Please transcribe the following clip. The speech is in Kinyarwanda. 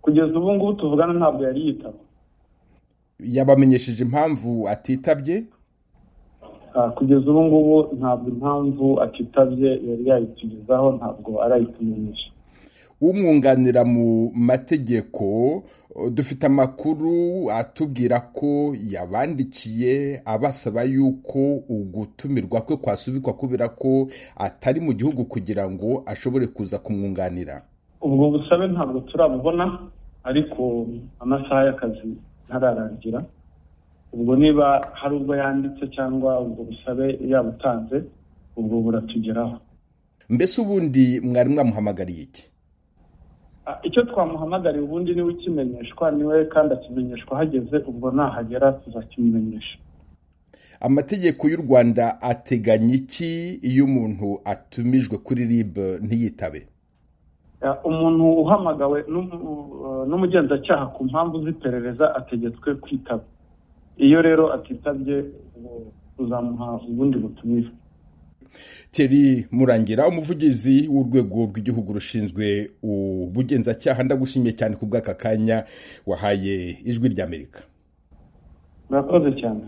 kugeza ubu ngubu tuvugana ntabwo yari yitaba yabamenyesheje impamvu atitabye Ah, kugeza ubu ngubu ntabwo impamvu atitabye yari yayitugezaho ntabwo arayitumenyesha umwunganira mu mategeko eh, dufite amakuru atubwira ko yabandikiye abasaba yuko ugutumirwa kwe kwasubikwa kubera ko atari mu gihugu kugira ngo ashobore kuza kumwunganira ubwo busabe ntabwo turabubona ariko amasaha y'akazi ntararangira ubwo niba hari ubwo yanditse cyangwa ubwo busabe yabutanze ubwo buratugeraho mbese ubundi mwari mwamuhamagariye iki Ah, icyo twamuhamagariye ubundi niwe ukimenyeshwa niwe kandi akimenyeshwa hageze ubwo nahagera tuzakimumenyesha amategeko y'u rwanda ateganya iki iyo umuntu atumijwe kuri rib ntiyitabe Ya, umuntu uhamagawe n'umu- n'umugenzacyaha ku mpamvu z'iperereza ategetswe kwitaba iyo rero atitabye ubu tuzamuha ubundi butumire Thierry Murangira umuvugizi w'urwego rw'igihugu rushinzwe ubugenzacyaha ndagushimiye cyane ku bw'aka kanya wahaye ijwi ry'Amerika murakoze cyane